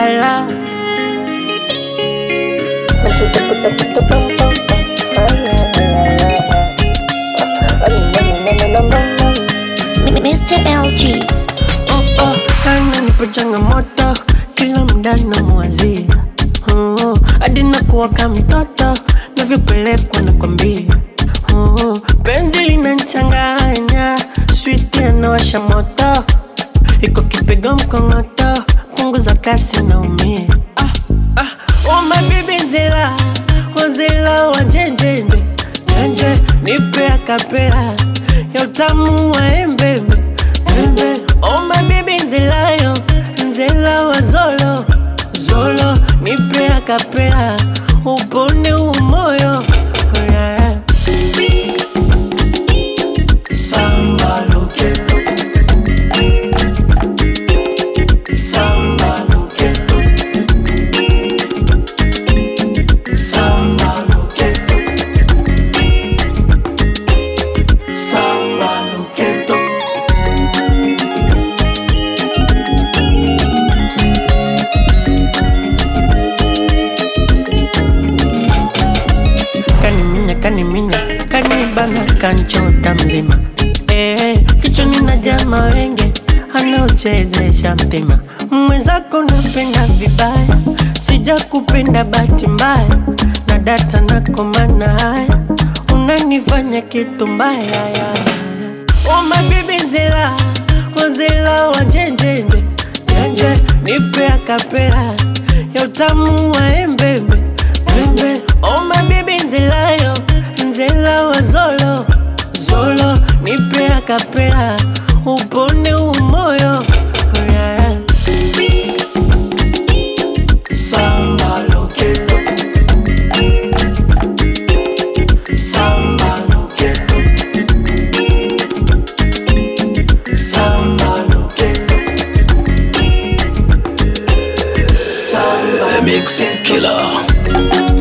la. Mr. LG. Oh, oh, ananipa changamoto kila mda namwazia oh, hadi nakuwa kama mtoto navyopelekwa nakwambia oh, penzi linanchanganya switi anawasha moto iko kipigo mkongoto punguza kasi naumia ah, ah, oh, mabibi nzila wazila wa njenjenje njenje nipe akapela ya utamu wa embembe embe oh mabibi nzilayo nzela wa zolo zolo nipe akapela upone umoyo oh, yeah. Samba loqueto Samba loqueto Samba loqueto Samba loqueto kaniminya kaniminya kanibana kanchota mzima eh, kichwani na jama wenge anaochezesha mtima mwenzako napenda vibaya sija kupenda bahati mbaya na data nakomana haya unanifanya kitu mbaya ya. Oh mabibi nzila wazila wa njenjenje njenje nipe akapela ya utamu wa embembe embe Oh mabibi nzilayo nzela wa zolo zolo nipe akapela upone umoyo oh, yeah. Samba loqueto Samba loqueto Samba loqueto Samba The Mix Killer.